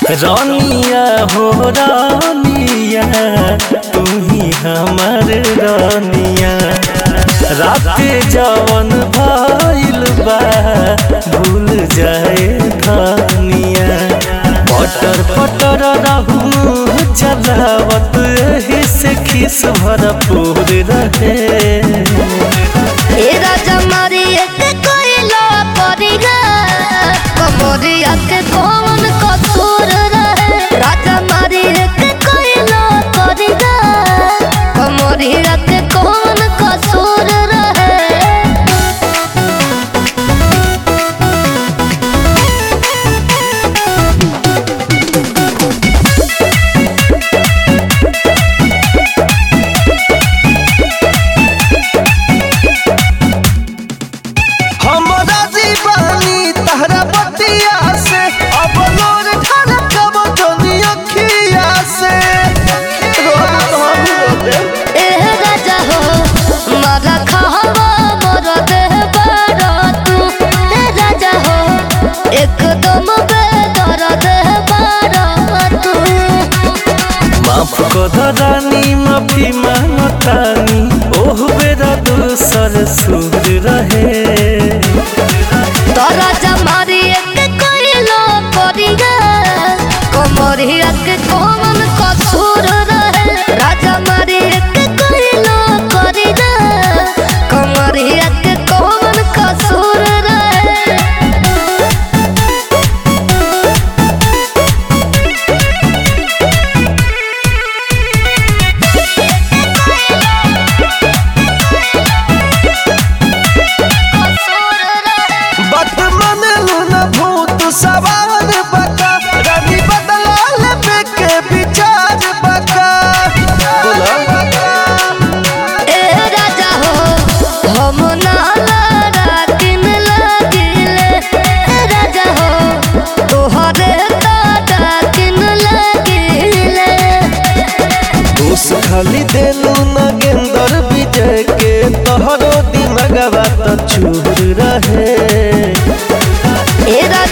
रानिया हो रानिया तू ही हमर रानिया रात जवन भइल बा भूल जाए खानिया पटर पटर रहू चलावत एही से खिस भरपूर रहे ए राजा मारी एक कोइला परिगा कमरिया के कौन कसूर रहे राजा मारी एक कोइला परिगा कमरिया के कौन कसूर रहे हमरा जीवानी तहरा बतिया से अब लोर ढलकब जोनी अखिया से रोना तो हम रोते ए राजा हो मारा खावा मोर देह बारा तू ए राजा हो एकदम बेदर देह बारा तू माफ कर रानी माफी मांगतानी ओह बेरा दूसर सुर रहे तोरा जमारी एक कोइलो परिगा कमरिया के कौन कसूर रहे राजा मारी एक कोइलो परिगा कमरिया के कौन कसूर रहे कसूर रहे बात मन लूना भूत सवार बका रानी बदला लेबे के विचार बका ए राजा हो हम नाला रातिन लागिले ए राजा हो तोहरे दादा किन लागिले दोष खाली देलू नगेंदर विजय के तोहरो दिमगवा तो चूर रहे ए राजा